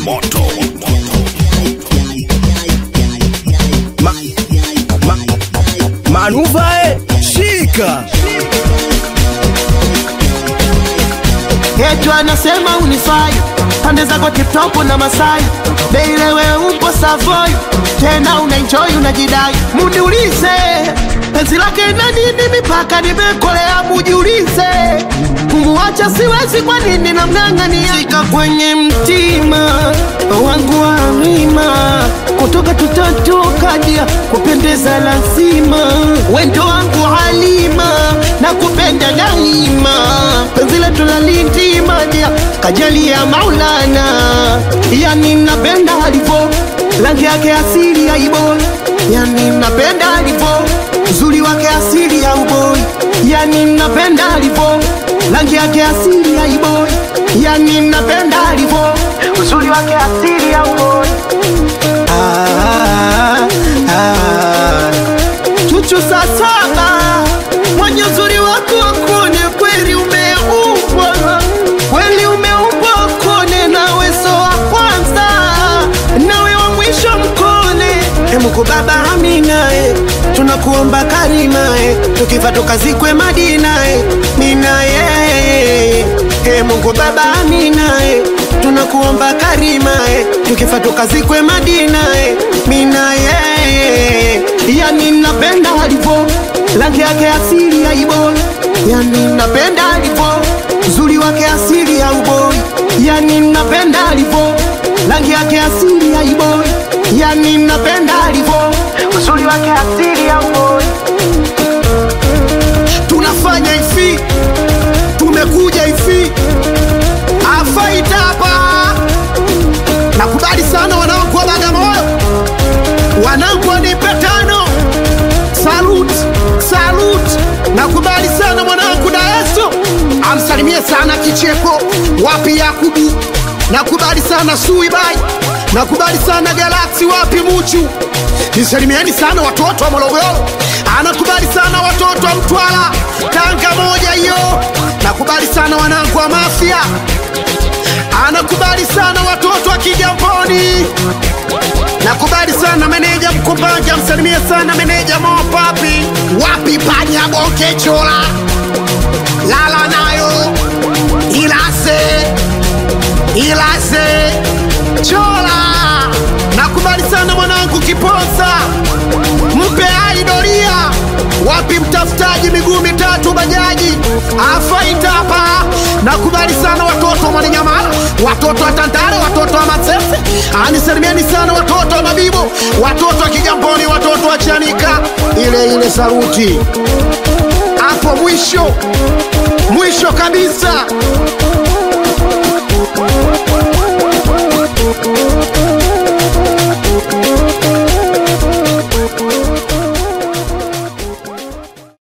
moto Ma, ma, manuvae shika Yetu anasema unifai pande zako tiptopu na Masai Beile we upo Savoy tena unaenjoy unajidai, mujiulize penzi lake na nini mipaka nimekolea, mujiulize kumuacha siwezi, kwa nini namng'ang'ania? Shika kwenye mtima wangu wa mima, kutoka tutatoka dia kupendeza lazima, wendo wangu halima na kupenda daima, penzi letu la lindima dia kajali ya Maulana, yani napenda alivyo rangi yake asili ya iboi, yani napenda alivyo uzuri wake asili ya uboi, yani napenda alivyo rangi yake asili ya iboi, yani napenda alivyo uzuri wake asili ya uboi. Ah, ah, chuchu saa saba mwenye uzuri wako wakone kweli umeumbwa kweli umeumbwa kone nawe so wa kwanza nawe wa mwisho mkone emuku baba aminae tunakuomba karimae tukifa tukazikwe madinae minaye e Mungu baba aminae tunakuomba karimae tukifa tukazikwe madinae minaye yani napenda alivyo rangi yake asili ya iboi yani napenda alivyo uzuri wake asili ya uboi yani napenda alivyo rangi yake asili ya iboi yani napenda alivyo uzuri wake asili ya uboi tunafanya hivi tumekuja hivi afaita hapa nakubali sana wanangu wa bagamoyo wanangu wanipe tano salut salut nakubali sana mwanangu daeso amsalimie sana kicheko wapi yakubu nakubali sana suibai nakubali sana galaksi wapi muchu nisalimieni sana watoto wa morogoro anakubali sana watoto wa mtwara tanga moja hiyo nakubali sana wanangu wa mafia anakubali sana watoto wa kigamboni nakubali sana meneja mkumbanja msalimie sana meneja mopapi wapi panya bonke chola lala nayo ilase ilase chola nakubali sana mwanangu kiposa mpe aidoria wapi mtafutaji miguu mitatu bajaji afaita hapa nakubali sana watoto wa mwaninyamala watoto wa tantare watoto wa masese anisalimieni sana watoto wa mabibo watoto wa kigamboni watoto wa chanika ile ile saruti hapo mwisho mwisho kabisa